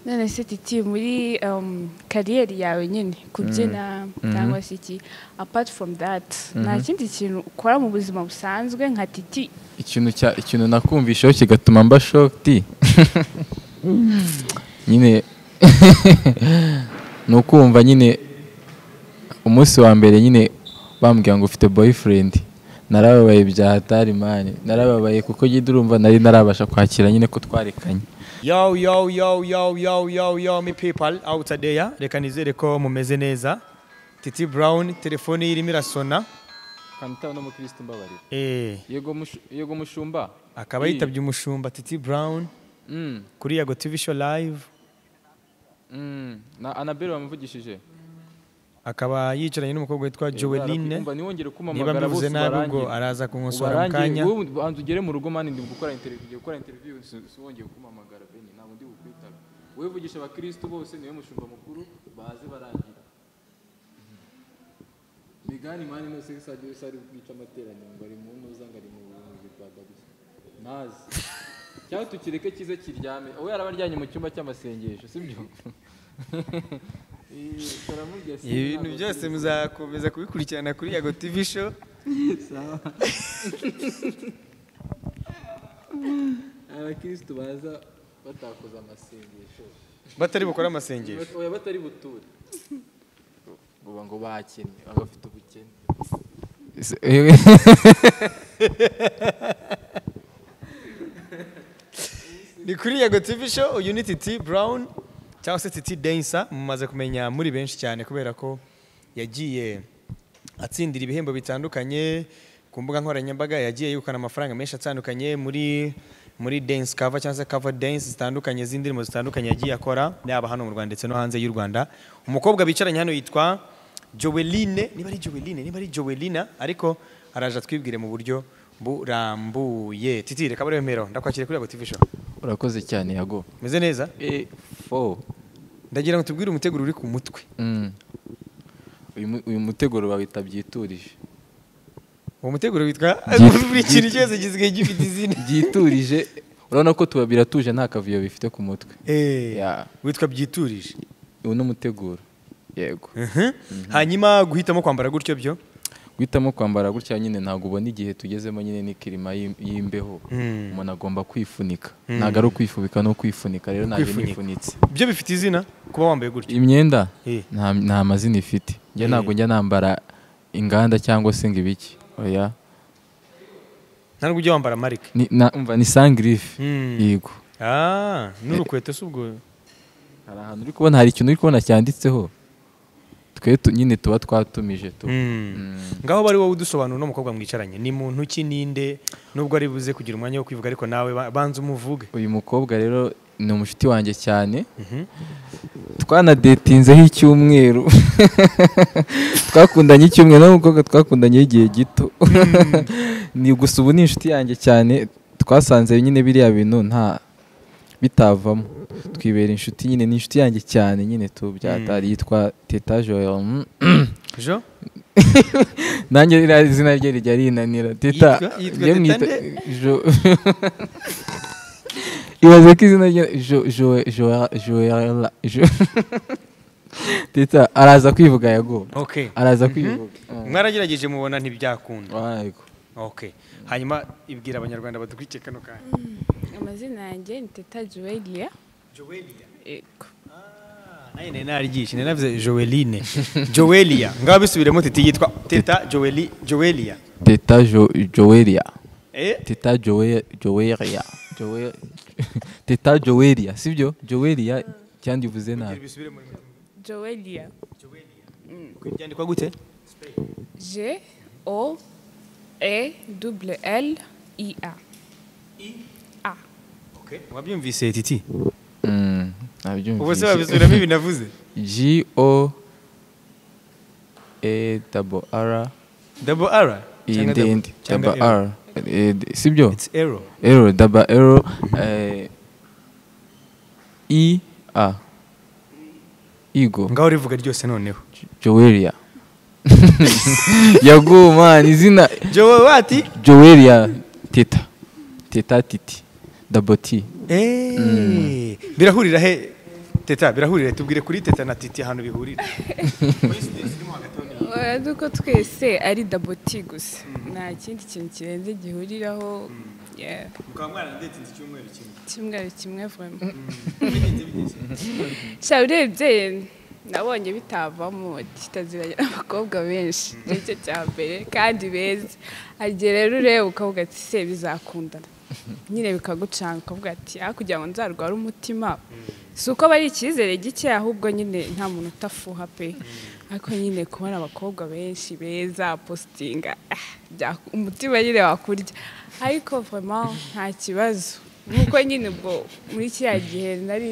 none se titi muri kariyeri yawe nyine kubyina cyangwa se iki apart from that nta kindi kintu ukora mu buzima busanzwe nka titi ikintu cya ikintu nakumvisheho kigatuma mba shokti nyine ni ukumva nyine umunsi wa mbere nyine bambwira ngo ufite boyfriend narababaye bya hatari mani narababaye kuko nyine urumva nari narabasha kwakira nyine ko twarekanye Yo, yo, yo, yo, yo, yo, yo, me people out there. Reka nizere ko mumeze neza. Titi Brown, telefoni irimo irasona. kanitaho n'umukirisitu mbabarira Eh, yego mushumba akaba yitabye umushumba Titi Brown kuri Yago TV Show Live. na anabelle wamuvugishije Akaba yicaranye n'umukobwa witwa Joeline. niwongere Niba mbivuze nabi ubwo araza kunkosora mu kanya. banza ugere mu rugo mani ndi gukora interiviyu ugiye gukora interiviyu wongeye kumpamagara bene ntabwo ndi bukwitabe wowe vugisha abakirisitu bose niwe mushumba mukuru baze barangira migani mani nose isajya wese ari bwica amateraniro ngo ari mu ntuza ngo ari mu buvuzi bwa gabisa ntazi cyangwa tukireke cyiza kiryame uwo yaraba aryamye mu cyumba cy'amasengesho sibyo Ibintu byose muzakomeza kubikurikirana kuri Yago TV Show. abakirisitu baza batakoze amasengesho Batari bukora amasengesho. oya batari buture uba ngo bakennye abafite ubukene ni kuri yago tv show uyu ni titi brown cyangwa se titi densa mumaze kumenya muri benshi cyane kubera ko yagiye atsindira ibihembo bitandukanye ku mbuga nkoranyambaga yagiye yirukana amafaranga menshi atandukanye muri muri dance cover cyangwa se cover dance zitandukanye z'indirimbo zitandukanye yagiye akora yaba hano mu rwanda ndetse no hanze y'u rwanda umukobwa bicaranye hano yitwa joweline niba ari joweline niba ari jowelina ariko araje atwibwire mu buryo burambuye titi reka baremero ndakwakira kuri yago tv show urakoze cyane yago Meze neza? e fo Ndagira ngo tubwire umuteguro uri ku mutwe. uyu mu- uyu muteguro bawita byiturije Uwo muteguro witwa Gif- buri kintu cyose gisigaye gifite izina. byiturije urabona ko tuba biratuje nta kavuyo bifite ku mutwe Eh, Ya. witwa byiturije. uyu ni umuteguro yego Mhm. Hanyuma guhitamo kwambara gutyo byo. guhitamo kwambara gutya nyine ntabwo ubona igihe tugezemo nyine ni kirima y'im- y'imbeho umuntu agomba kwifunika ntabwo ari ukwifubika no kwifunika rero ntabwo Kwifunika. nifunitse Byo bifite izina kuba wambaye gutyo. imyenda Eh. nta nta mazina ifite njye ntabwo njya nambara inganda cyangwa se ngo ibiki oya Nta nubwo ujya wambara marike. ni na- umva ni sangirife Mm. yego Ah, n'urukweto si ubwo. hari ahantu uri kubona hari ikintu uri kubona cyanditseho twe tu- nyine tuba twatumije tu Mm. Ngaho bari wowe udusobanura no mukobwa mwicaranye. Ni muntu ki ninde nubwo ari buze kugira umwanya wo kwivuga ariko nawe ba- banza umuvuge. uyu mukobwa rero ni umushuti wanjye cyane twanadetinzeho icyumweru twakundanye icyumweru n'umukobwa twakundanye igihe gito ni gusa ubu ni inshuti yanjye cyane twasanze nyine biriya bintu nta bitavamo twibera inshuti nyine ni inshuti yanjye cyane nyine tu byatari yitwa teta joyo Jo? nanjye ririya izina rye rijya rinanira teta Yitwa- yitwa njye Teta mwita nde? Jo- ibaze ko izina rye Jo- Jo- Jo- joella Jo- teta araza kwivuga yago Okay. araza kwivuga Mwaragerageje mubona ntibyakunda. Yego. Okay. Hanyuma ibwira abanyarwanda badukurikiye kano kanya. amazina yanjye ni teta juweliya Joelia. yego Naye nari naryishi, nari navuze Joeline. Joelia. Ngaho bisubiremo titi yitwa Teta Joeli Joelia. teta Jo- joelia Eh? teta Joe- joelia Joe- teta joelia sibyo joelia cyangwa ivuze nabi Bisubire muri juweliya Joelia. Byandikwa gute? G O E double L I A. A. Okay. Wabyumvise Titi? Mm, Ubu se nabyumvise. wabisubiramo ibi navuze? G O A double R Double R. I Cyangwa ndende cyangwa double R Eh, d- sibyo It's error. ero double ero eh, I A Igo Ngaho rivuga ryose noneho. Joelia yaguma izina Joe wati? Joelia Teta Teta Titi double T Eh. Birahurira he teta birahurire tubwire kuri teta na titi ahantu bihurira coincidence irimo hagati aho ni- urazi ko twese ari daboti gusa nta kindi kintu kirenze gihuriraho yeah, mukaba mwarandetinze icyumweru kimwe kimwe ari kimwe vuma Bigenze bigeze. sha urebye nabonye bitavamo kitaziranye n'abakobwa benshi nicyo cya mbere kandi beza agiye rero ureba ukavuga ati se bizakundana nyine bikagucanga ukavuga ati ah kugira ngo nzarware umutima si uko aba ari icyizere gike ahubwo nyine nta muntu utafuha pe ariko nyine kubona abakobwa benshi beza positinga ah, bya- umutima nyine wakurya ariko vama nta kibazo nk'uko nyine ubwo muri kiriya gihe nari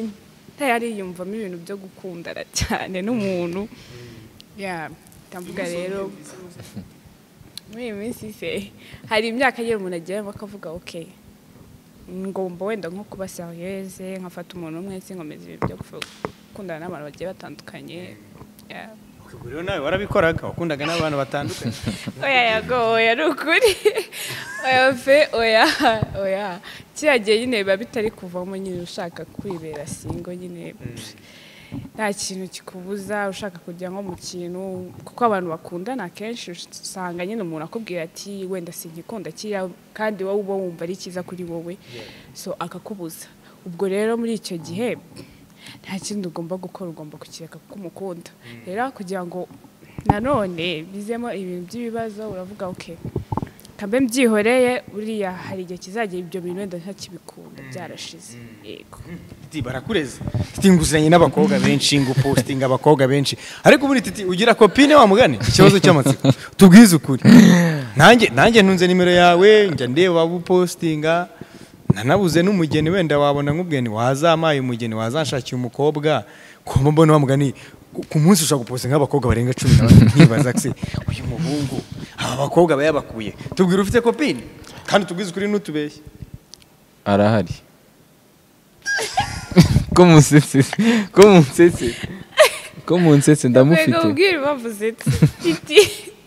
ntarariyumvamo ibintu byo gukundana cyane n'umuntu ya ndavuga rero muri iyi minsi se hari imyaka nyine umuntu ageramo akavuga oke ngomba wenda nko kuba seriyeze nkafata umuntu umwe nkomeza ibintu byo gukundana n'abantu bagiye batandukanye ya ubwo rero nawe warabikoraga wakundaga n'abantu batandukanye oya yago oya ni ukuri oya pe oya oya kiriya gihe nyine biba bitari kuvamo nyine ushaka kwibera singo nyine nta kintu kikubuza ushaka kujya nko mu kintu kuko abantu bakundana akenshi usanga nyine umuntu akubwira ati wenda sinkikunda kiriya kandi wowe uba wumva ari cyiza kuri wowe so akakubuza ubwo rero muri icyo gihe nta kindi ugomba gukora ugomba kukireka kuko umukunda rero kugira ngo nanone bizemo ibintu by'ibibazo uravuga oke kambe mbyihoreye buriya hari igihe kizajya ibyo bintu wenda ntakibikunda byarashize yego titi barakureze titi nguzanye n'abakobwa benshi ngupostinga abakobwa benshi ariko buri titi ugira kopine wa mugani ikibazo cy'amatsiko tubwize ukuri nanjye nanjye ntunze nimero yawe njya ndeba waba upostinga nanabuze n'umugeni wenda wabona nk'umugeni wazampaye umugeni wazanshakiye umukobwa kumba mbona wa mugani ku- ku munsi ushobora gupostinga abakobwa barenga cumi na babiri nkibaza se uyu muhungu aba bakobwa aba yabakuye tubwire ufite kopine kandi tubwize ukuri n'utubeshye arahari ko munsetse ko munsetse ko munsetse Mbega ndamufite ubwira impamvu zitse titi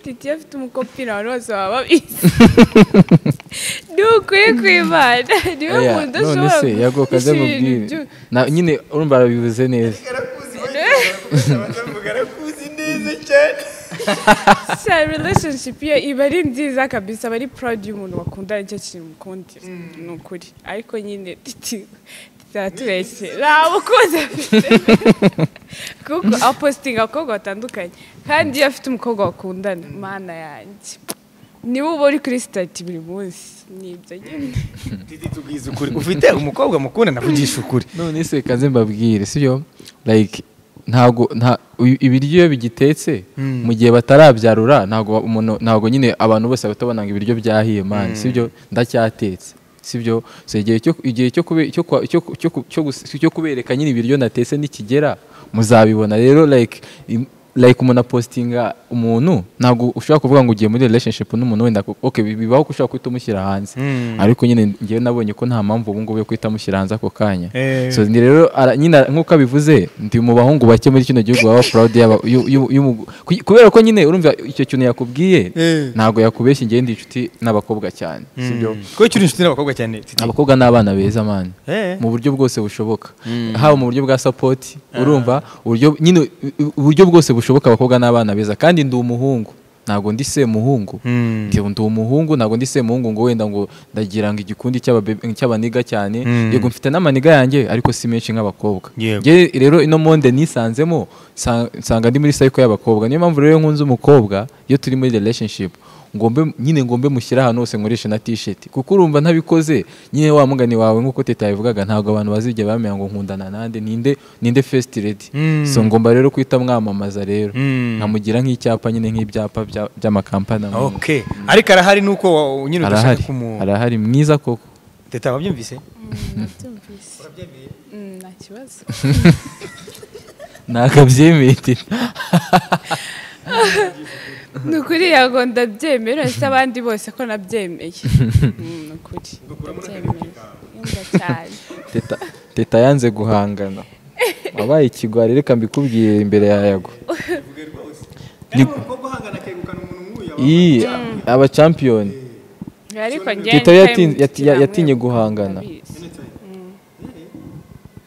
titi iyo afite umukopine abantu bose baba babizi ni ukuri kw'imana niwe Oya, muntu none ushobora se yagoka aze gushyira ibintu amubwire byu- Na- nyine urumva arabivuze neza arakuzi neza cyane sa relationship ye iba ari nziza kabisa aba ari proud y'umuntu wakundana nicyo kintu mukundira ni ukuri ariko nyine titi turatureshye nta mukunzi afite kuko apositinga abakobwa batandukanye kandi iyo afite umukobwa wakundana mana yanjye niwe uba uri kuri sitati buri munsi ni ibyo nyine Didi tubwize ukuri ufite umukobwa mukunda navugisha ukuri none se kaze mbabwire sibyo like ntago nta uyu- ibiryo iyo bigitetse mu gihe batarabyarura ntago umuntu ntago nyine abantu bose batabona ngo ibiryo byahiye mani sibyo ndacyatetse sibyo so igihe cyo igihe cyo kube cyo kwa- cyo cyo cyo gus- cyo kubereka nyine ibiryo natetse nikigera muzabibona rero like im- like umuntu apostinga umuntu ntago ushobora kuvuga ngo ugiye muri relationship n'umuntu wenda ku- okay bibaho ko ushobora guhita umushyira hanze ariko nyine ngewe nabonye ko nta mpamvu ubu ngubu yo guhita amushyira hanze ako kanya Eh. so ni rero ara- nyine ara- nk'uko abivuze ndi mu bahungu bake muri kino gihugu baba proud yaba- y'u- y'u- y'umu- ku- kubera ko nyine urumva icyo kintu yakubwiye Eh. ntabwo yakubeshya ngewe ndi inshuti n'abakobwa cyane sibyo kuko uri inshuti n'abakobwa cyane Didi? abakobwa ni abana beza mani Eh. mu buryo bwose bushoboka haba mu buryo bwa sapoti urumva uburyo nyine uburyo bwose bushoboka abakobwa ni abana beza kandi ndi umuhungu ntabwo ndi semuhungu Mm. ndi ndi umuhungu ntabwo ndi semuhungu ngo wenda ngo ndagira ngo igikundi cy'ababebe- cy'abaniga cyane Mm. yego mfite n'amaniga yanjye ariko si menshi nk'abakobwa Yego. Njye rero ino monde nisanzemo sa- nsanga ndi muri cycle y'abakobwa niyo mpamvu rero nkunze umukobwa iyo turi muri relationship ngombe nyine ngombe mushyire ahantu hose nkoreshe na t-shirt kuko urumva ntabikoze nyine wa mugani wawe nk'uko teta yabivugaga ntabwo abantu bazigera bamenya ngo nkundana nande ninde ninde first lady Mm. so ngomba rero kuhita mwamamaza rero Mm. nkamugira nk'icyapa nyine nk'ibyapa bya- by'amakampani amwe. okay ariko arahari nuko wa- nyine udashaka arahari kumu arahari mwiza koko teta wabyumvise nabyumvise Mm, nta kibazo nakabyemeye teta. ni ukuri yago ndabyemera uretse abandi bose ko nabyemeye Mm, ni ukuri ndabyemeye yumva cyane teta teta yanze guhangana wabaye ikigwari reka mbikubwire imbere ya yago iyi aba champion ariko njye teta nicyo yatinye- mukira yatinye mwe guhangana. murabizi. Mm.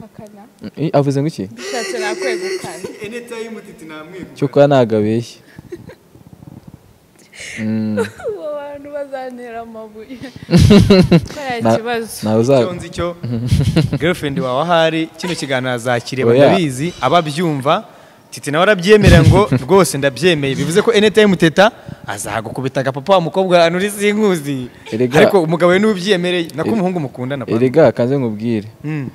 Hakana. Eh, avuze ngo iki ushatse nakwegukana anytime titi namwegukana cyo kuba ntabwo abeshya Mm, uwo bantu bazantera amabuye ko Na- kibazo ntawe uza- cyonzi cyo girlfriend wawe ahari kino kiganiro azakireba Oya. ndabizi ababyumva titi nawe arabyemera ngo rwose ndabyemeye bivuze ko anytime teta azagukubita agapapa wa mukobwa anuri sinkuzi Erega- ariko umugabo we n'ubyemereye nako Ere- umuhungu mukundana pa erega kanze nkubwire Mm.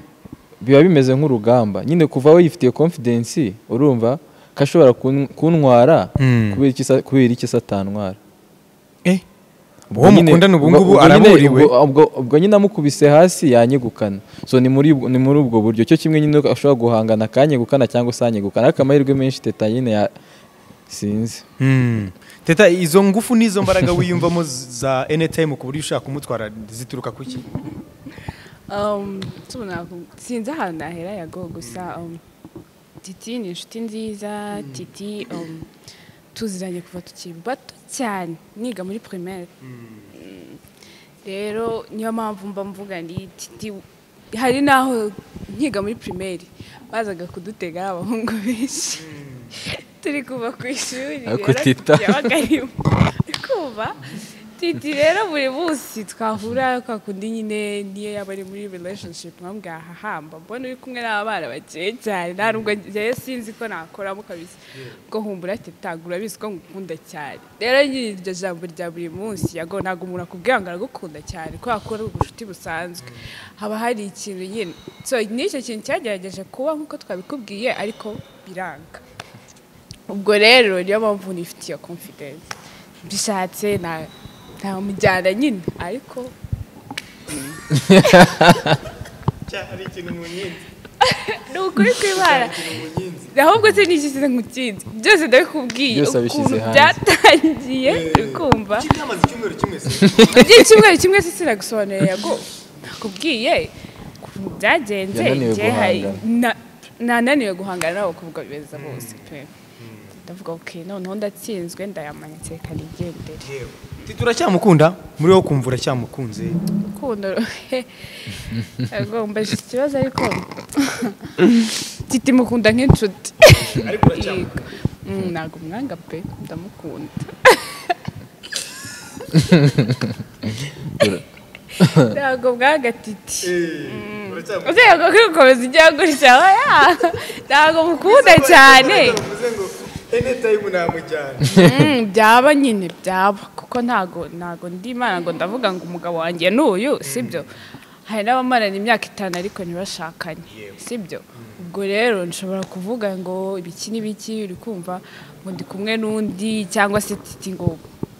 biba bimeze nk'urugamba nyine kuva wifitiye confidence urumva ko ashobora kun- kuntwara Mm. kubera iki sa- kubera iki satantwara eh uwo mukundana ubu ngubu araburiwe ubwo nyine amukubise hasi yanyegukana so ni muri ubwo- ni muri ubwo buryo cyo kimwe nyine ashobora guhangana akanyegukana cyangwa usanyegukana ariko amahirwe menshi teta nyine ya sinzi Mm. teta izo ngufu n'izo mbaraga wiyumvamo za anytime ku buryo ushaka kumutwara zituruka ku ki Um, tubu naku- sinzi ahantu nahera yago gusa um, titi ni inshuti nziza titi um, tuziranye kuva tukiri bato cyane niga muri primaire Mm. rero niyo mpamvu mba mvuga ndi titi hari n'aho nkiga muri primaire bazaga kudutega ari abahungu benshi turi kuva ku ishuri Ariko rero Tita. yabaga arimo kumva titi rero buri munsi twahura kwa kundi nyine niyo yaba ari muri relationship nkambwira hahamba mbona uri kumwe n'abana bakeye cyane nta nubwo njyewe sinzi ko nakoramo kabisa ubwo humbura titagura bizi ko ngukunda cyane rero nyiri iryo jambo rya buri munsi yago ntabwo umuntu akubwira ngo aragukunda cyane kubera ko ari ubucuti busanzwe haba hari ikintu nyine so n'icyo kintu cyagerageje kuba nk'uko twabikubwiye ariko biranga ubwo rero niyo mpamvu nifitiye confidence mbishatse nta- ntamujyana nyine ariko ari ikintu mu nyinzi ni ukuri kw'ibara ahubwo se nishyize nkutsinze byose ndabikubwiye Byose wabishyize ukuntu hanze. byatangiye ukumva cyamaze icyumweru kimwe se icyumweru kimwe se sinagusobanurira yago nakubwiye ukuntu byagenze Yananiwe njye hari- guhangana. na- nananiwe guhangana n'abo bakobwa beza bose pe ndavuga oke noneho ndatsinzwe ndayamanitse reka nigendere titi uracyamukunda muri wowe ukumva uracyamukunze urukundo agomba ikibazo ariko titi mukunda nk'inshuti Ariko uracyamukunda. Yego. Mm, ntabwo umwanga pe ndamukunda ntabwo bwanga titi uzego ko gukomeza igihugu cyawe ya ntabwo mukunda cyane Mm, byaba nyine byaba kuko ntago ntago ndi imana ngo ndavuga ngo umugabo wanjye n'uyu sibyo hari n'abamarana imyaka itanu ariko ntibashakanye sibyo ubwo rero nshobora kuvuga ngo ibiki n'ibiki uri kumva ngo ndi kumwe n'undi cyangwa se titi ngo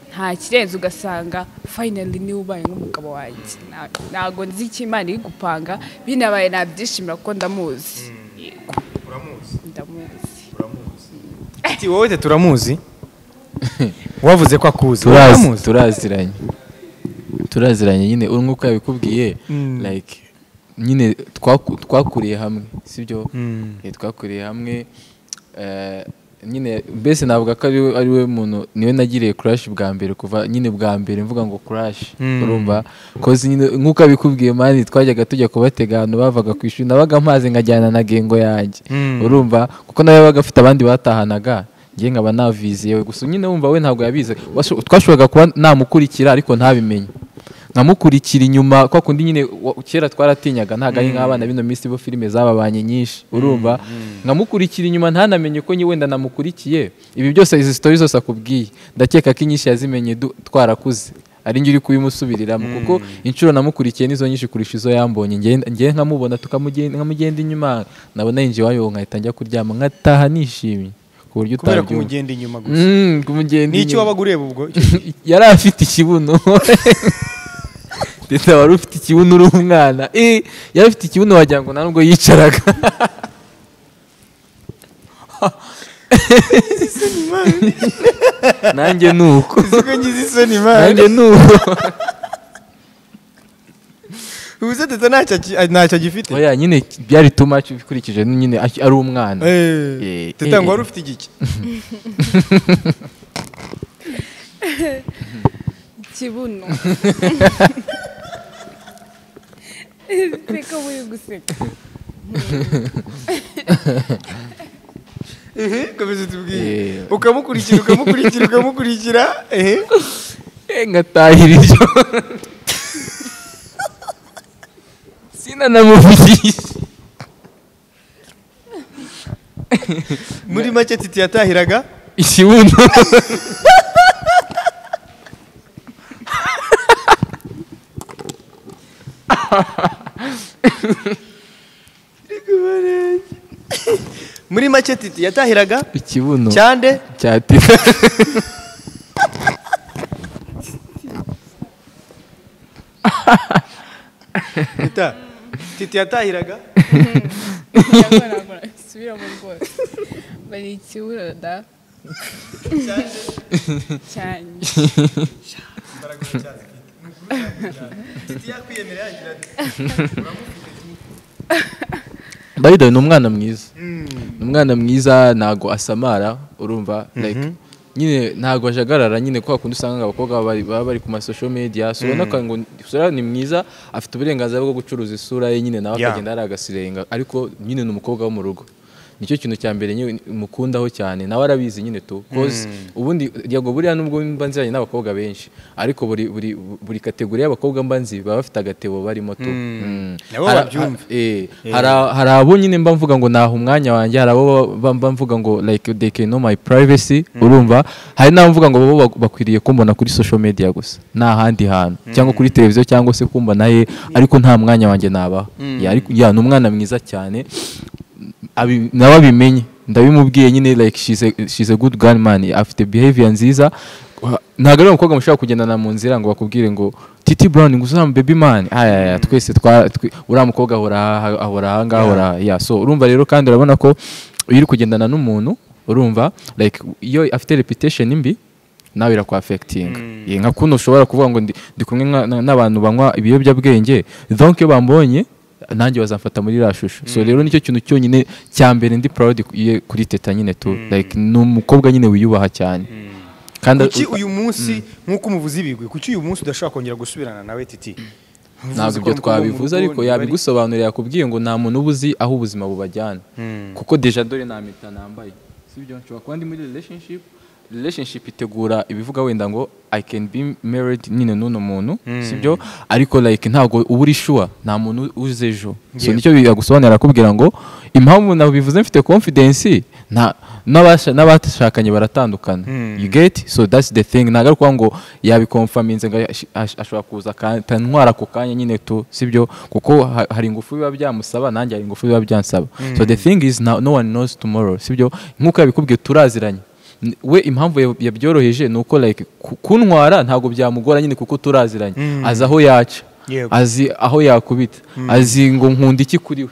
nta kirenze ugasanga finally niwe ubaye nk'umugabo wanjye Na- ntago nzi icyo imana iri gupanga binabaye nabyishimira kuko ndamuzi Yego, ndamuzi Ati wowe te turamuzi wavuze ko akuzi Turazi- uramuzi turaziranye turaziranye nyine uri nk'uko yabikubwiye like nyine twaku- twakuriye hamwe sibyo Eh, twakuriye hamwe eh, nyine mbese navuga ko ari we ari we muntu niwe nagiriye crash bwa mbere kuva nyine bwa mbere mvuga ngo crash urumva koze nyine nk'uko abikubwiye mani twajyaga tujya kubatega ahantu bavaga ku ishuri nabaga mpaze nkajyana na gengo yanjye urumva kuko nawe yabaga afite abandi batahanaga njye nkaba navizi yewe gusa nyine wumva we ntabwo yabizi Washo- twashoboraga kuba namukurikira ariko ntabimenye nkamukurikira inyuma kwa kundi nyine wa- kera twaratinyaga ntabwo ari nk'abana bino minsi bo filime zababanye nyinshi urumva nkamukurikira inyuma ntanamenye ko nyi wenda namukurikiye ibi byose izi sitori zose akubwiye ndakeka ko inyinshi yazimenye du- twarakuze ari njye uri kubimusubiriramo kuko inshuro namukurikiye nizo nyinshi kurusha izo yambonye Nge- ngewe nkamubona tukamugenda nkamugenda inyuma nabona yinjiye iwayo nkahita njya kuryama nkataha nishimye ku buryo kubera ko utabyumva umugenda inyuma gusa Mm, kumugenda n'icyo inyuma wabaga ureba ubwo yari afite ikibuno ndetse wari ufite ikibuno uri umwana Eh, yari afite ikibuno wagira ngo nta nubwo yicaraga nanjye ni uko uko ngize isoni imana nanjye ni uko ubuze teta ntacyo aki- a- ntacyo agifite oya nyine byari too much ukurikije nyine aki- ari umwana Eh, Eh, teta eh, ngo wari eh. ufite igiki ikibuno seka muri guseka ehe komeza utubwiye Eh. ukamukurikira ukamukurikira ukamukurikira ehe nkatahira iryo sinanamuvugisha muri make titi yatahiraga ikibuno muri make titi yatahiraga ikibuno cyande cya tifa Tita, titi yatahiraga subiramo rwose bari ikibura da cyane titi yakwiyemera yagira ati dawida ni umwana mwiza ni umwana mwiza ntago asamara urumva like nyine ntago ajagarara nyine kwa kundi usanga abakobwa baba bari- baba bari ku masosho media so ubona ko ngo isura ni mwiza afite uburenganzira bwo gucuruza isura ye nyine nawe Yeah. akagenda ari agasirenga ariko nyine ni umukobwa wo mu rugo nicyo kintu cya mbere nyine mukundaho cyane nawe arabizi nyine tu cause ubundi yego buriya nubwo mba nziranye n'abakobwa benshi ariko buri buri buri kategori y'abakobwa mba nzi baba bafite agatebo barimo tu Mm. Nabo Hari- babyumva. Eh, hari a- hari abo nyine mba mvuga ngo naha umwanya wanjye hari abo ba- mba mvuga ngo like they can know my privacy urumva hari n'abo mvuga ngo bo bak- bakwiriye kumbona kuri social media gusa nta handi hantu cyangwa kuri televiziyo cyangwa se kumbona ye ariko nta mwanya wanjye nabaha Ya, ariko ya ni umwana mwiza cyane abi- nawe abimenye ndabimubwiye nyine like she's a, she's a good girl man afite behavior nziza Wa- ntabwo ari umukobwa mushobora kugendana mu nzira ngo bakubwire ngo titi brown ngo uzamu baby man ayaya twese twa twe- uriya mukobwa ahora aha- ahora aha ngaha ahora ya so urumva rero kandi urabona ko iyo uri kugendana n'umuntu urumva like iyo afite reputation mbi nawe irakwafekitinga Ye, nka kuno ushobora kuvuga ngo ndi ndi kumwe nka- na- n'abantu banywa ibiyobyabwenge donc iyo bambonye nanjye bazamfata muri iriya shusho so rero nicyo kintu cyonyine cya mbere ndi proud ku- ye- kuri teta nyine tu like ni umukobwa nyine wiyubaha cyane kandi kuki uyu munsi nk'uko umuvuzi ibigwi kuki uyu munsi udashobora kongera gusubirana nawe titi ntabwo ibyo twabivuze ariko yabigusobanurira yakubwiye ngo nta muntu uba uzi aho ubuzima bubajyana kuko deja dore nta mpeta nambaye si byo nshobora kuba ndi muri relationship relationship itegura ibivuga wenda ngo i can be married nyine n'uno muntu si byo ariko like ntabwo uba uri sure nta muntu uzi ejo so Yego. nicyo bigagusobanurira akubwira ngo impamvu nabivuze mfite confidence nta n'abasha- n'abashakanye baratandukana you get so that's the thing ntabwo ari ukuvuga ngo yabikomfaminze ngo ash- ash- ashobora kuza akantwara ako kanya nyine tu sibyo kuko ha- hari ingufu biba byamusaba nanjye hari ingufu biba byansaba so the thing is now, no one knows tomorrow sibyo nk'uko yabikubwiye turaziranye N- we impamvu ya- yabyoroheje ni uko like ku- kuntwara ntabwo byamugora nyine kuko turaziranye azi aho yaca Yego. azi aho yakubita azi ngo nkunda iki kuri we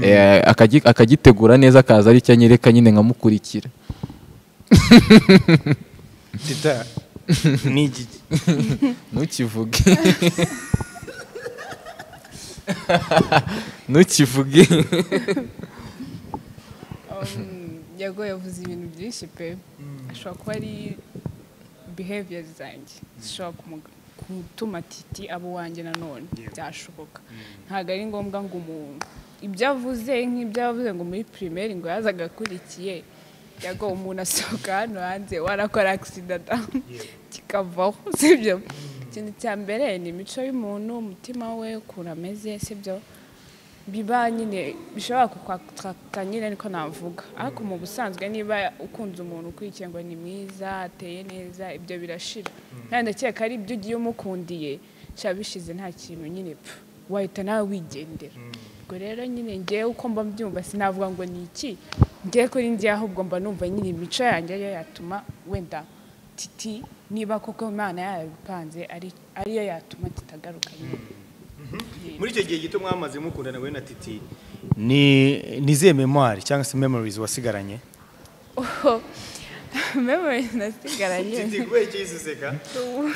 Eh, akagi- akagitegura neza akaza ari cyo anyereka nyine nkamukurikira tita ni iki ntukivuge ntukivuge yago yavuze ibintu byinshi pe ashobora kuba ari behavior zanjye zishobora kumu- gutuma titi aba uwanjye nanone byashoboka ntabwo ari ngombwa ngo umuntu ibyo avuze nk'ibyo yavuze ngo muri primaire ngo yazaga akurikiye yago umuntu asohoka hano hanze warakora agisida da kikavaho sibyo ikintu cya mbere ni imico y'umuntu umutima we ukuntu ameze sibyo biba nyine bishobora kukwataka nyine ariko navuga ariko mu busanzwe niba ukunze umuntu ukurikiye ngo ni mwiza ateye neza ibyo birashira kandi ndakeka ari ibyo ugiye umukundiye biba bishize nta kintu nyine pfu wahita nawe wigendera ubwo rero nyine ngewe uko mba mbyumva sinavuga ngo ni iki ngewe kuri ngewe ahubwo mba numva nyine imico yanjye yo yatuma wenda titi niba koko imana yabipanze ari- ariyo yatuma titagaruka nyine muri icyo gihe gito mwamaze mukundana wowe na titi ni nizihe memwari cyangwa se memories wasigaranye memories nasigaranye kubera icyo yiseseka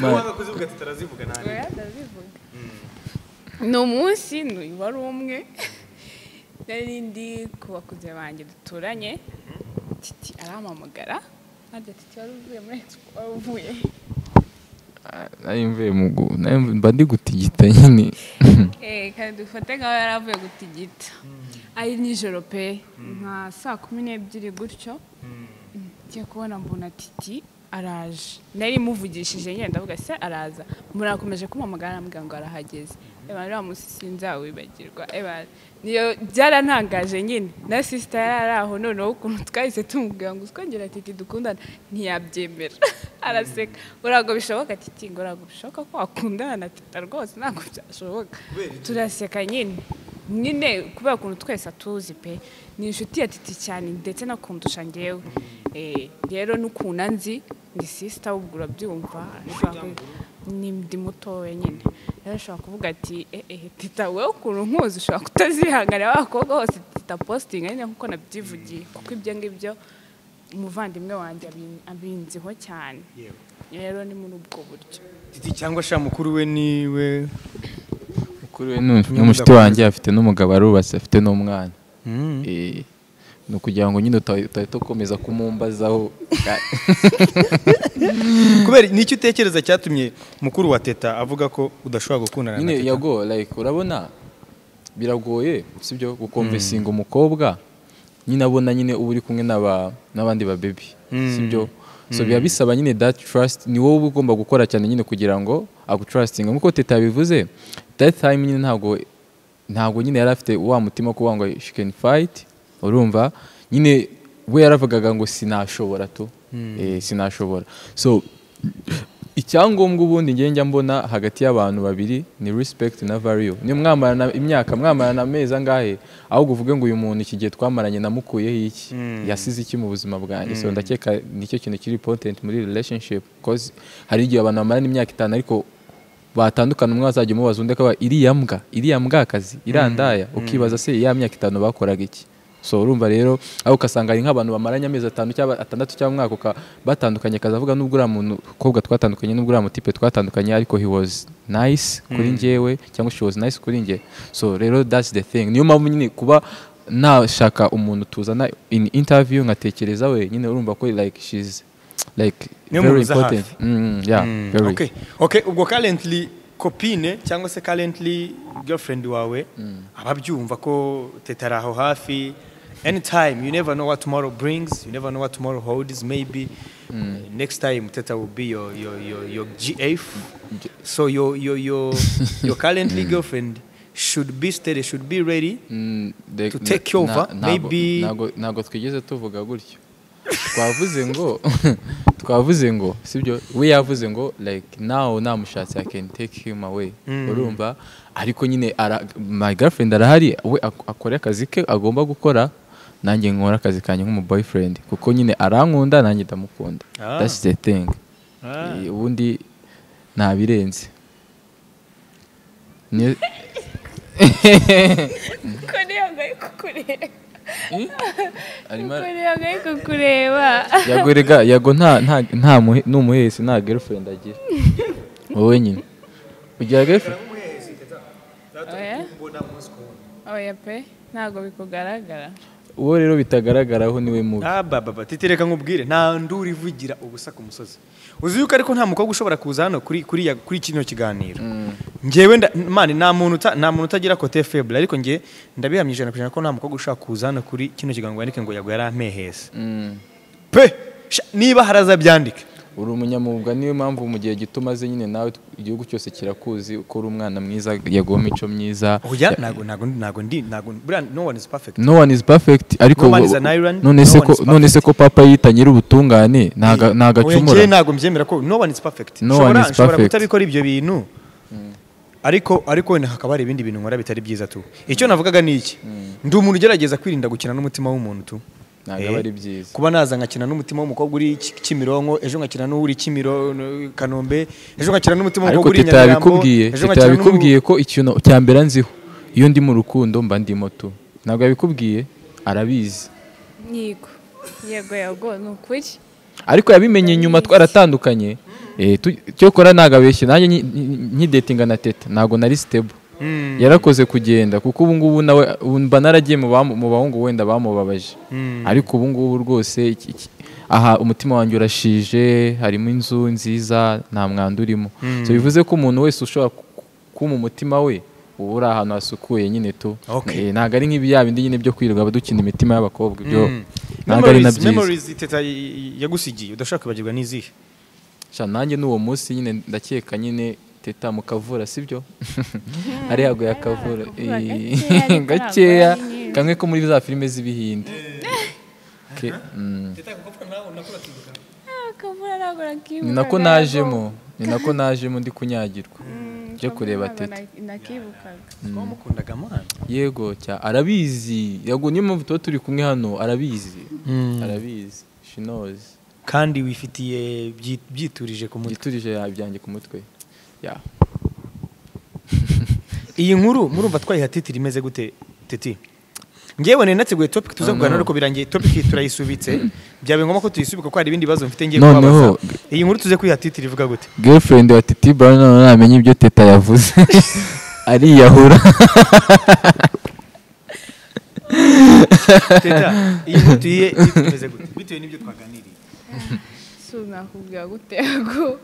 Ma- wanga kuzivuga titi arazivuga nani oya ndazivuga ni umunsi ni wari umwe nari ndi ku bakuze banjye duturanye titi arampamagara nanjye titi wari uvuye muri wari uvuye nayo mvuye mu gu nayo mba ndi gutigita nyine Eh, kandi dufate nk'aho yari avuye gutigita ari nijoro pe nka saa kumi n'ebyiri gutyo ngiye kubona mbona titi araje nari muvugishije nyine ndavuga se araza murakomeje kumuhamagara arambwira ngo arahageze eba rero munsi sinzawibagirwa eba niyo byarantangaje nyine na sisita yari ari aho noneho ukuntu twahise tumubwira ngo twongera titi dukundana ntiyabyemera araseka urago bishoboka titi ngo urago bishoboka ko wakundana na tita rwose ntabwo byashoboka turaseka nyine nyine kubera ukuntu twese atuzi pe ni inshuti ya titi cyane ndetse nakundusha ngewe Eh, rero n'ukuntu anzi ni sisita ubwo urabyumva ashobora ku- ni ndi mutoya nyine rero ashobora kuvuga ati ehe tita wowe ukuntu nkuzi ushobora kutazihanganira wa bakobwa bose tita positinga nyine nkuko nabyivugiye kuko ibyo ngibyo umuvandimwe wanjye abin- abinziho cyane rero ni muri ubwo buryo titi cyangwa sha mukuru we niwe kuri we n'umushuti wanjye afite n'umugabo arubatse afite n'umwana Eh, ni ukugira ngo nyine uta- utahita ukomeza kumumbazaho kubera n'icyo utekereza cyatumye mukuru wa teta avuga ko udashobora gukundana na nyine teta yago like urabona biragoye sibyo gukomvesinga umukobwa nyine abona nyine uba uri kumwe n'aba- n'abandi babebi sibyo so biba bisaba nyine that trust ni wowe uba ugomba gukora cyane nyine kugira ngo agutrustinga nk'uko teta yabivuze that time nyine ntabwo ntabwo nyine yari afite wa mutima kuvuga ngo she can fight urumva nyine we yaravugaga ngo sinashobora tu eh, sinashobora so icyangombwa ubundi ngiye njya mbona hagati y'abantu babiri ni respect na value niyo mwamarana imyaka mwamarana amezi angahe ahubwo uvuge ngo uyu muntu iki gihe twamaranye namukuyeho iki yasize iki mu buzima bwanjye so ndakeka nicyo kintu kiri important muri relationship cause hari igihe abantu bamarana imyaka itanu ariko batandukana umwe azajya umubaza undi akaba iriya mbwa iriya mbwakazi irandaya ukibaza se ya myaka itanu bakoraga iki so urumva rero aho ugasanga ari nk'abantu bamaranye amezi atanu cyangwa atandatu cyangwa umwaka uka- batandukanye akazavuga n'ubwo uriya muntu kobwa twatandukanye n'ubwo uriya mutipe twatandukanye ariko he was nice kuri njyewe cyangwa she was nice kuri njye so rero that's the thing niyo mpamvu nyine kuba nashaka umuntu tuzana in interview nkatekereza we nyine urumva ko like she's like Niyo very muhuza hafi. important Mm, yeah very okay. okay ubwo currently kopine cyangwa se currently girlfriend wawe ababyumva ko teta ari aho hafi anytime you never know what tomorrow brings you never know what tomorrow holds maybe uh, next time teta will be your your your, your gf so your your your, your currently girlfriend should be steady should be ready Mm, the- To na- take over, na- ntago- maybe- ntago- ntago twigeze tuvuga gutyo twavuze ngo twavuze ngo sibyo we yavuze ngo like now namushatse i can take him away urumva ariko nyine ara, my girlfriend arahari we ak- akora akazi ke agomba gukora nanjye nkora akazi kanjye nk'umu boyfriend kuko nyine arankunda nanjye ndamukunda Ah. that's the thing Eh, ubundi nta birenze Niyo- kuko niyo ngayo kukureba arimo kuko ara- niyo ngayo kukureba yago rega yago nta nta nta muhe- n'umuhesi nta girlfriend agira wowe nyine ugira girlfriend oya oya pe ntabwo bikugaragara uwo rero bitagaragaraho niwe mubi Ah, ba, ba, ba, titireka nkubwire nta nduru ivugira ubusa ku musozi uzi yuko ariko nta mukobwa ushobora kuza hano kuri kuri ya- kuri kino kiganiro njyewe nda- mani nta muntu uta- nta muntu utagira kote feble ariko njye ndabihamya ijana ku ijana ko nta mukobwa ushobora kuza hano kuri kino kiganiro ngo yandike ngo yago yari ampehese pe sha, niba haraza byandike uri umunyamwuga niyo mpamvu mu gihe gito umaze nyine nawe igihugu cyose kirakuzi uko uri umwana mwiza yago w'imico myiza oya ntago ntago ntago ndi ntago buriya no one is perfect no one is perfect ariko No one is an island, none no se one ko is perfect. none se ko papa yita nyir'ubutungane ntaga- Oya, njyewe ntagacumura ntago mbyemera ko no one is perfect No Nshobora- one is nshobora perfect. kutabikora ibyo bintu ariko ariko wenda hakaba hari ibindi bintu nkora bitari byiza tu icyo navugaga ni iki ndi umuntu ugerageza kwirinda gukina n'umutima w'umuntu tu ntago Eh, aba ari byiza kuba naza nkakina n'umutima w'umukobwa uri Ki- Kimironko ejo nkakina n'uri Kimiro Kanombe ejo nkakina n'umutima ariko w'umukobwa uri teta Nyamirambo yabikubwiye ejo teta nkakina n'umu- yabikubwiye ko ikintu cya mbere nziho iyo ndi mu rukundo mba ndimo tu ntabwo yabikubwiye arabizi yego yego yego ni ukuri ariko yabimenye nyuma twaratandukanye eh, tu- cyokora nagabeshye nanjye nyi- nyi- nkidetinga na teta ntabwo nari stable yarakoze kugenda kuko ubu ngubu nawe ubu mba naragiye mu bamu- mu bahungu wenda bamubabaje ariko ubu ngubu rwose iki- iki- aha umutima wanjye urashije harimo inzu nziza nta mwanda urimo so bivuze ko umuntu wese ushobora kuma umutima we uba uri ahantu hasukuye nyine tu Eh, Okay. ntabwo ari nk'ibi yaba indi nyine byo kwirirwa dukina imitima y'abakobwa ibyo Mm. ntabwo ari na Memories- byiza memories Teta y- yagusigiye udashobora kwibagirwa n'izihe Sha, nanjye n'uwo munsi nyine ndakeka nyine teta mu kavura sibyo ari haguye Kavura akavura Eh, gakeya, gakeya ariko ntabwo ari kamwe ko muri za filime z'ibihinde Ke- mm. akavura ntabwo nakibuka ni nako najemo ni nako najemo ndi kunyagirwa byo kureba teta nakibukaga wamukundaga amana yego cya arabizi yego niyo mpamvu tuba turi kumwe hano arabizi arabizi shinozi kandi wifitiye byi- byiturije ku mutwe giturije byanjye ku mutwe ya iyi nkuru murumva twayiha titiri imeze gute titi ngewe nari nateguye topic tuza kuganira ariko birangiye topic turayisubitse byabaye ngombwa ko tuyisubika kuko hari ibindi bibazo mfite ngiye Noneho- kubabaza iyi nkuru tuze kuyiha titiri ivuga gute girlfriend wa titi brown none namenye ibyo teta yavuze ariyahura teta iyi nkuru tuyihe titiri imeze gute bitewe n'ibyo twaganiriye sinakubwira gute ngo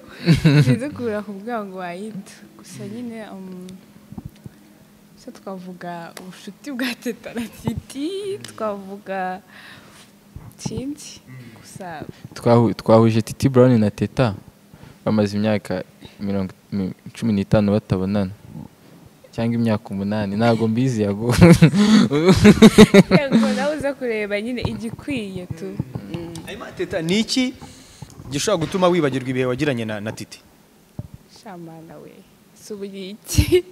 sinzi kubura kubwira ngo wayita gusa nyine um, icyo twavuga ubucuti bwa teta na titi twavuga ikindi gusa Twahu- twahuje titi brown na teta bamaze imyaka mirongo mi- cumi n'itanu batabonana cyangwa imyaka umunani ntabwo mbizi yago yego nawe uza kureba nyine igikwiye tu Mm. hanyuma teta ni iki gishobora gutuma wibagirwa ibihe wagiranye na, na titi shamana we si ubuyiki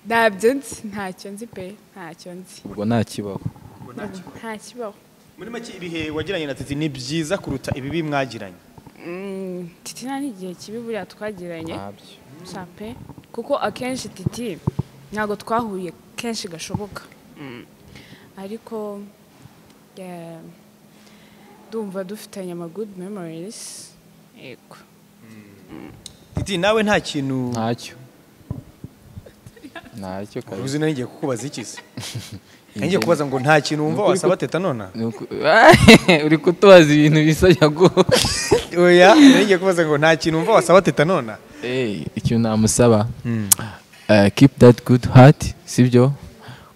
ntabyo nzi ntacyo nzi pe ntacyo nzi ubwo nta kibaho nta kibaho muri make ibihe wagiranye na titi ni byiza kuruta ibibi mwagiranye Mm, titi nta n'igihe kibi buriya twagiranye Sha pe kuko akenshi titi ntabwo twahuye kenshi gashoboka Mm. ariko eh, ndumva dufitanye ama good memories yego titi nawe nta kintu ntacyo ntacyo kabisa uzi nawe ngiye kukubaza iki se ngiye kubaza ngo nta kintu wumva Nukuri wasaba teta nona Ni uku- uri kutubaza ibintu bisa yago oya nawe ngiye kubaza ngo nta kintu wumva wasaba teta nona Eh, ikintu namusaba uh, keep that good heart sibyo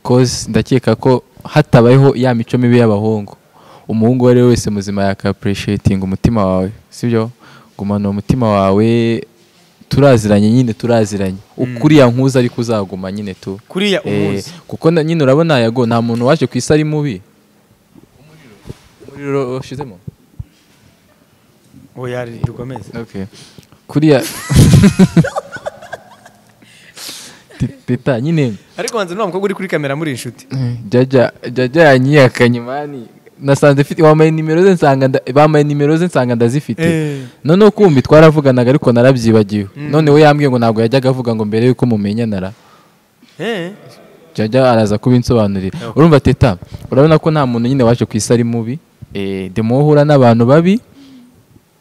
cause ndakeka ko hatabayeho ya mico mibi y'abahungu umuhungu uwo ari we wese muzima yakapreciating umutima wawe sibyo gumana umutima wawe turaziranye nyine turaziranye ukuri yankuza ariko uzaguma nyine tu kuriya Eh, umuzi kuko na- nyine urabona yago nta muntu waje ku isi ari mubi umuriro ushizemo oya dukomeze Okay. Kuriya Ti- Teta nyine ariko banza nta mukobwa uri kuri kamera muri inshuti eh, jajya jajya yanyihakanye mani nasanze mfite wambaye nimero ze nsanga nda- bambaye nimero ze nsanga ndazifite Eh. noneho kumbi twaravuganaga ariko narabyibagiwe none we yambwiye ngo ntabwo yajyaga avuga ngo mbere yuko mumenyana ra Eh. jajya araza kubinsobanurira urumva teta urabona ko nta muntu nyine waje ku isi ari mubi eh, demo uhura n'abantu babi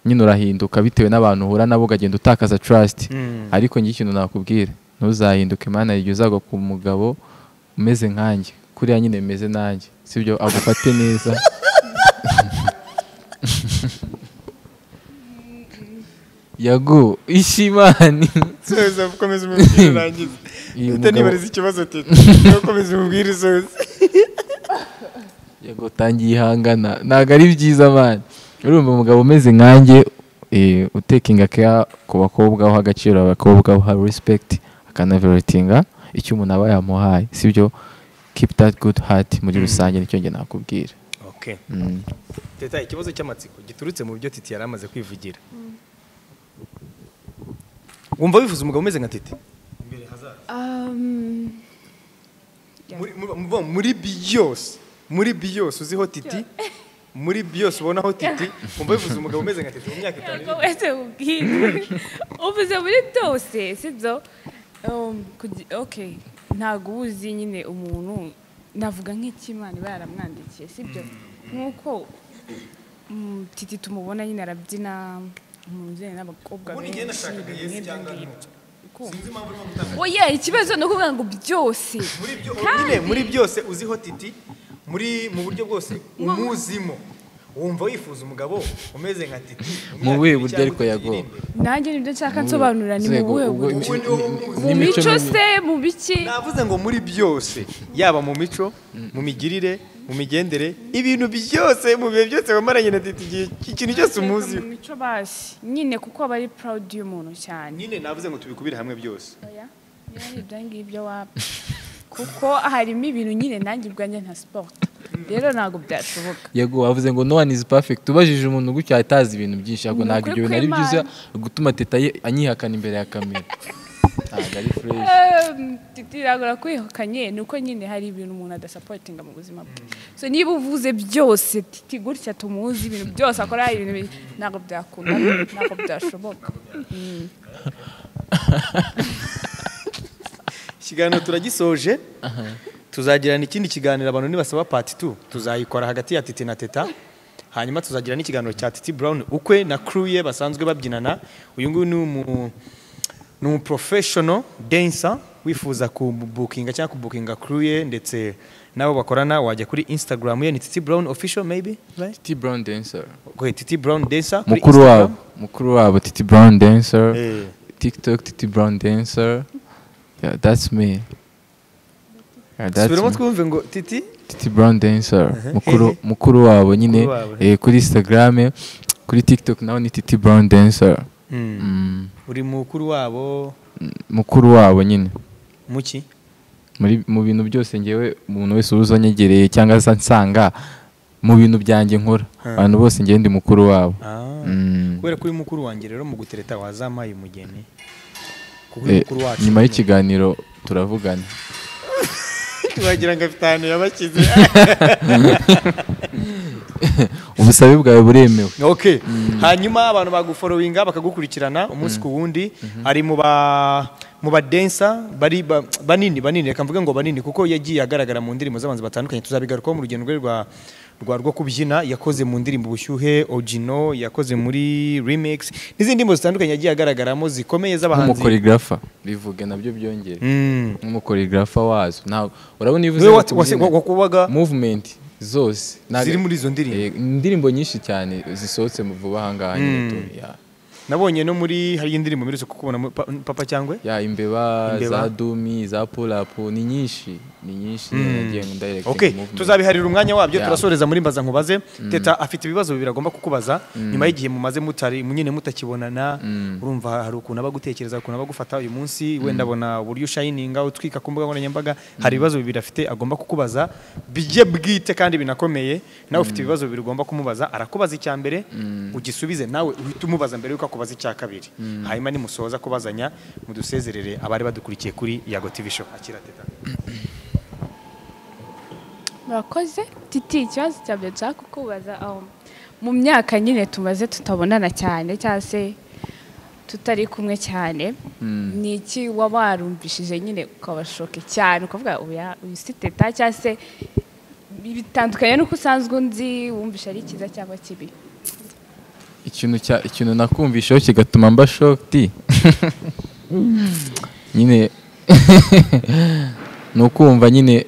nyine urahinduka bitewe n'abantu uhura nabo ukagenda utakaza trust Mm. ariko njye ikintu nakubwira ntuzahinduke imana igihe uzagwa ku mugabo umeze nkanjye kuriya nyine bimeze nanjye sibyo agufate neza yagu ishimani Soza, komeza umubwire urangize Uyu Teta, mugabo- nibariza ikibazo teta komeza umubwire usoze yego tangiye ihangana ntabwo ari byiza man urumva umugabo umeze nkanjye eh, utekinga keya ku bakobwa uha agaciro abakobwa uha respect akanaveritinga icyo umuntu aba yamuhaye sibyo keep that good heart muri rusange nicyo njye nakubwira okay Mm. teta ikibazo cy'amatsiko giturutse mu byo titi yari amaze kwivugira wumva wifuza umugabo umeze nka titi um, Yeah. Muri- mu- mu- muri byose muri byose uziho titi muri byose ubonaho titi wumva wifuza umugabo umeze nka titi mu myaka itanu ntabwo wese ubwira uvuze muri byose sibyo Um, kugi- okay ntabwo uba uzi nyine umuntu navuga nk'ikimana iba yaramwandikiye sibyo nk'uko mm, titi tumubona nyine arabyina umuntu ujyanye n'abakobwa Ubundi njye benshi nashakaga ibintu Yes nk'ibyo cyangwa ngibyo. No. Kumva. Sinzi impamvu urimo gutanga- oya ikibazo ni ukuvuga ngo byose muri byo nyine muri byose uziho titi muri mu buryo bwose umuzimo wumva wifuza umugabo umeze nka titi Mu umwaka buhe ibiri buryo cyangwa ariko itatu Yago? iri imbere. nanjye nibyo nshaka nsobanura ni mu Nzego, buhe ubwo buryo imi- Ubu ni- imi- mu n'imico mico mibi. se mu biki navuze ngo muri byose yaba mu mico mu migirire mu migendere ibintu byose mu bihe byose wamaranye na titi igihe ikintu cyose umuzi mu mico basi nyine kuko aba ari proud y'umuntu cyane nyine navuze ngo tubikubire hamwe byose oya niba ari ibyo ngibyo waba kuko harimo ibintu nyine nanjye ubwanjye nka sport rero ntabwo byashoboka yego wavuze ngo no one is perfect ubajije umuntu gutya ahita azi ibintu byinshi ahubwo Ni ntabwo ukuri ibyo bintu ari byiza gutuma teta ye anyihakana imbere ya kamera ntabwo ari fresh Ehm, tiragora kwihukanye ni uko nyine hari ibintu umuntu adasapotinga mu buzima bwe so niba uvuze byose titi gutya tumuzi ibintu byose akora ibintu bi- ntabwo byakunda ntabwo byashoboka ikiganiro turagisoje tuzagirana ikindi kiganiro abantu nibasaba pati tu tuzayikora hagati ya titi na teta hanyuma tuzagira n'ikiganiro cya titi brown ukwe na crew ye basanzwe babyinana uyu nguyu ni umu ni umu professional dancer wifuza kubukinga cyangwa kubukinga crew ye ndetse n'abo bakorana wajya kuri instagram ye ni titi brown official maybe right? Titi Brown dancer okay, titi brown dancer kuri mukuru Instagram. wabo mukuru wabo Titi Brown dancer Eh. TikTok Titi Brown dancer yeah that's me yeah, that's subiramo me. twumve ngo titi Titi Brown dancer Aha. mukuru mukuru wabo nyine Mukuru wabo. eh, kuri Instagram kuri TikTok nawe ni Titi Brown dancer Mm, uri mukuru wabo mukuru wabo nyine muki muri mu bintu byose ngewe umuntu wese uba uzanyegereye cyangwa se ansanga mu bintu byanjye nkora abantu bose ngewe ndi mukuru wabo ah. Mm. kubera ko uri mukuru wanjye rero mu gutereta wazampaye umugeni kuko uri Eh, mukuru wacu nyuma y'ikiganiro turavugana wagira ngo afite ahantu yabashyize ubusabe bwawe buremewe ok hanyuma abantu baguforowinga bakagukurikirana umunsi ku wundi ari mu ba mu badensa bari ba- banini banini reka mvuge ngo banini kuko yagiye agaragara mu ndirimbo z'abantu batandukanye tuzabigarukaho mu rugendo rwe rwa rwa rwo kubyina yakoze mu ndirimbo ubushyuhe ogino yakoze muri remix n'izindi ndirimbo zitandukanye yagiye agaragaramo zikomeye z'abahanzi nk'umukoregrafa bivuge nabyo byongere Mm. nk'umukoregrafa wazo ntabwo urabona iyo uvuze niwe ngo wat- wase- kubyina, wakubaga movement zose ntabwo- Ziri muri izo ndirimbo? Eh, indirimbo nyinshi cyane zisohotse mu vuba ahangaha nyine tu ya- nabonye no muri hari indirimbo mperutse kukubona mu- pa- papa cyangwa ya imbeba, Imbeba. za dumi za pulapu ni nyinshi ni nyinshi nagiye ndayirekita ok tuzabiharira umwanya wabyo Yeah. turasoreza muri mbaza nkubaze teta afite ibibazo bibiri agomba kukubaza nyuma y'igihe mumaze mutari nyine mutakibonana urumva hari ukuntu aba agutekereza ukuntu aba agufata uyu munsi wenda abona uburyo ushayininga utwika ku mbuga nkoranyambaga hari ibibazo bibiri afite agomba kukubaza bijye bwite kandi binakomeye nawe ufite ibibazo bibiri ugomba kumubaza arakubaza icya mbere ugisubize nawe uhita umubaza mbere yuko akubaza icya kabiri hanyuma nimusoza kubazanya mudusezerere abari badukurikiye kuri yago tv show akira teta murakoze titi ikibazo cya mbere nshaka kukubaza aho mu myaka nyine tumaze tutabonana cyane cyangwa se tutari kumwe cyane ni iki waba warumvishije nyine ukabashoke cyane ukavuga uya uyu si teta cyangwa se bitandukanye n'uko usanzwe unzi wumvisha ari cyiza cyangwa kibi ikintu cya ikintu nakumvishaho kigatuma mba shokti nyine ni ukumva nyine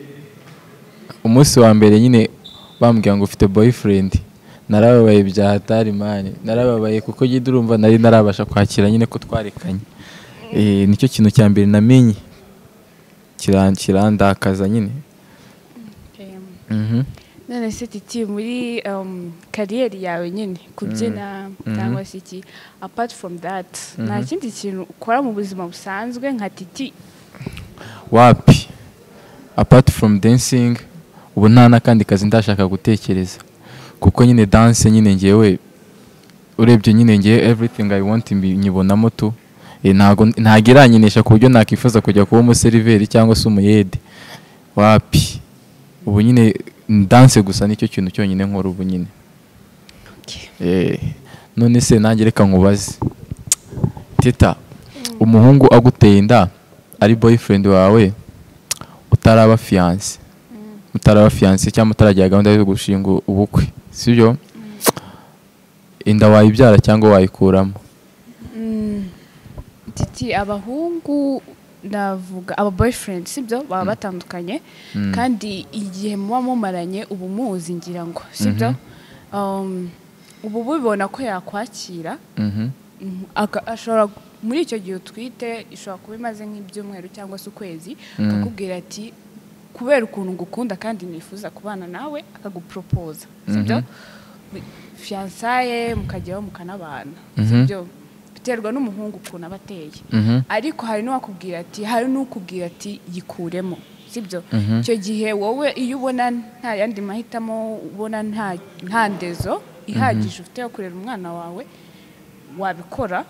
umunsi wa mbere nyine bambwira ngo ufite boyfriend narababaye bya hatari mani narababaye kuko jya urumva nari narabasha kwakira nyine ko twarekanye Eh, nicyo kintu cya mbere namenye Kiran- kirandakaza nyine Mhm. none se titi muri um, kariyeri yawe nyine kubyina cyangwa se iki apart from that nta kindi kintu ukora mu buzima busanzwe nka titi wapi apart from dancing ubu nta n'akandi kazi ndashaka gutekereza kuko nyine dance nyine ngewe urebye nyine ngewe everything i want mbi- nyibonamo tu Eh, ntago ntago iranyinisha ku buryo nakwifuza kujya kuba umuseriveri cyangwa se umuyede wapi ubu nyine dance gusa nicyo kintu cyonyine nkora ubu nyine Eh, none se nanjye reka nkubaze teta umuhungu aguteye inda ari boyfriend wawe utaraba fiyanse mutaraba fiyanse cyangwa mutaragira gahunda yo gushinga ubukwe sibyo inda wayibyara cyangwa wayikuramo titi abahungu ndavuga aba boyfriend sibyo baba batandukanye kandi igihe muba mumaranye uba umuzi ngira ngo sibyo um, ubu bubibona ko yakwakira Mhm. Mhm. Aka- ashobora muri icyo gihe utwite ishobora kuba imaze nk'ibyumweru cyangwa se ukwezi Mm. akakubwira ati kubera ukuntu ngukunda kandi nifuza kubana nawe akaguporopoza sibyo fiyansaye mukajyaho mukanabana Mhm. sibyo biterwa n'umuhungu ukuntu aba ateye Mhm. ariko hari n'uwakubwira ati hari n'ukubwira ati yikuremo sibyo Mhm. icyo gihe wowe iyo ubona nta yandi mahitamo ubona nta nta ndezo ihagije ufite yo kurera umwana wawe wabikora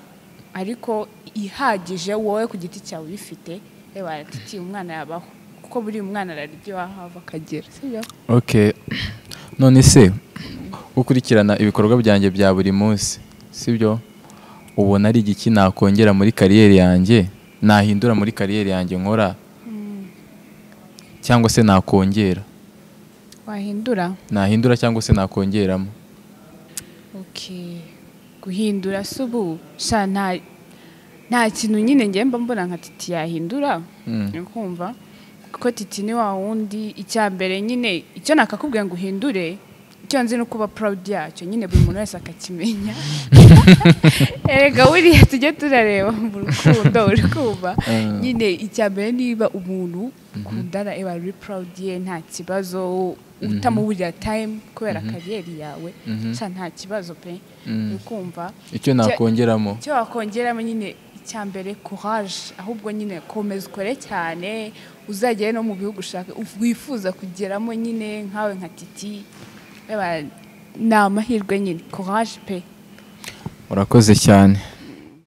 ariko ihagije wowe ku giti cyawe ubifite reba ati umwana yabaho kuko buri mwana ararya iwahava akagera sibyo okay none se ukurikirana ibikorwa byanjye bya buri munsi sibyo ubona ari igiki nakongera muri kariyeri yanjye nahindura muri kariyeri yanjye nkora cyangwa se nakongera wahindura nahindura cyangwa se nakongeramo Okay. guhindura se ubu sha nta nta kintu nyine ngiye mba mbona nka titi yahindura Mm. uri kumva kuko titi ni wa wundi icya mbere nyine icyo nakakubwiye ngo uhindure icyo nzi ni ukuba proud yacyo nyine buri muntu wese akakimenya erega buriya tujye turareba mu rukundo uri kumva nyine icya mbere niba umuntu ukundana eba ari proud ye nta kibazo utamubulira time kubera kariyeri yawe Mhm. sha nta kibazo pe Mm. uri kumva icyo nakongeramo icyo wakongeramo nyine icya mbere courage ahubwo nyine komeza ukore cyane uzagere no mu bihugu ushaka wifuza kugeramo nyine nkawe nka titi Eba, ni amahirwe nyine courage pe urakoze cyane